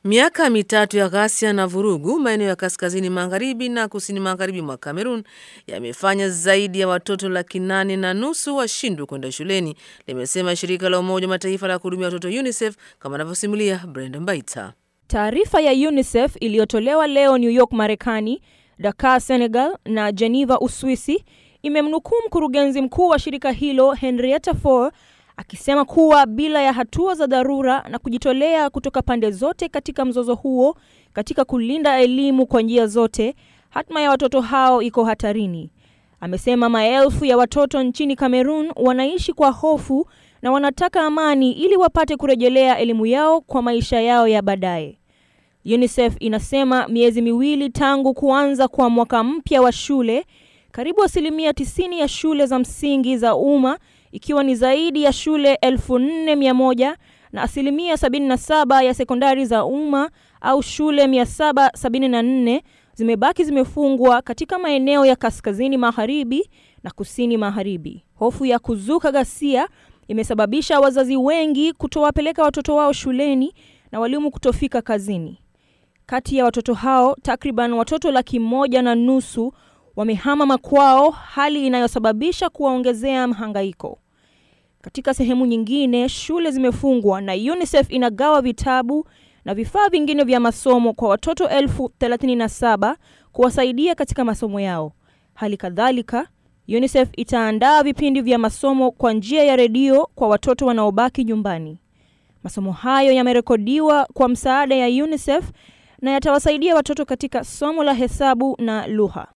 Miaka mitatu ya ghasia na vurugu maeneo ya kaskazini magharibi na kusini magharibi mwa Kamerun yamefanya zaidi ya watoto laki nane na nusu washindwe kwenda shuleni, limesema shirika la Umoja wa Mataifa la kuhudumia watoto UNICEF, kama anavyosimulia Brenda Mbaita. Taarifa ya UNICEF iliyotolewa leo New York, Marekani, Dakar, Senegal na Geneva, Uswisi, imemnukuu mkurugenzi mkuu wa shirika hilo Henrietta Fore akisema kuwa bila ya hatua za dharura na kujitolea kutoka pande zote katika mzozo huo katika kulinda elimu kwa njia zote, hatma ya watoto hao iko hatarini. Amesema maelfu ya watoto nchini Kamerun wanaishi kwa hofu na wanataka amani ili wapate kurejelea elimu yao kwa maisha yao ya baadaye. UNICEF inasema miezi miwili tangu kuanza kwa mwaka mpya wa shule, karibu asilimia tisini ya shule za msingi za umma ikiwa ni zaidi ya shule elfu nne mia moja na asilimia sabini na saba ya sekondari za umma au shule mia saba sabini na nne zimebaki zimefungwa katika maeneo ya kaskazini magharibi na kusini magharibi. Hofu ya kuzuka ghasia imesababisha wazazi wengi kutowapeleka watoto wao shuleni na walimu kutofika kazini. Kati ya watoto hao takriban watoto laki moja na nusu wamehama makwao, hali inayosababisha kuwaongezea mhangaiko. Katika sehemu nyingine, shule zimefungwa na UNICEF inagawa vitabu na vifaa vingine vya masomo kwa watoto elfu thelathini na saba kuwasaidia katika masomo yao. Hali kadhalika, UNICEF itaandaa vipindi vya masomo kwa njia ya redio kwa watoto wanaobaki nyumbani. Masomo hayo yamerekodiwa kwa msaada ya UNICEF na yatawasaidia watoto katika somo la hesabu na lugha.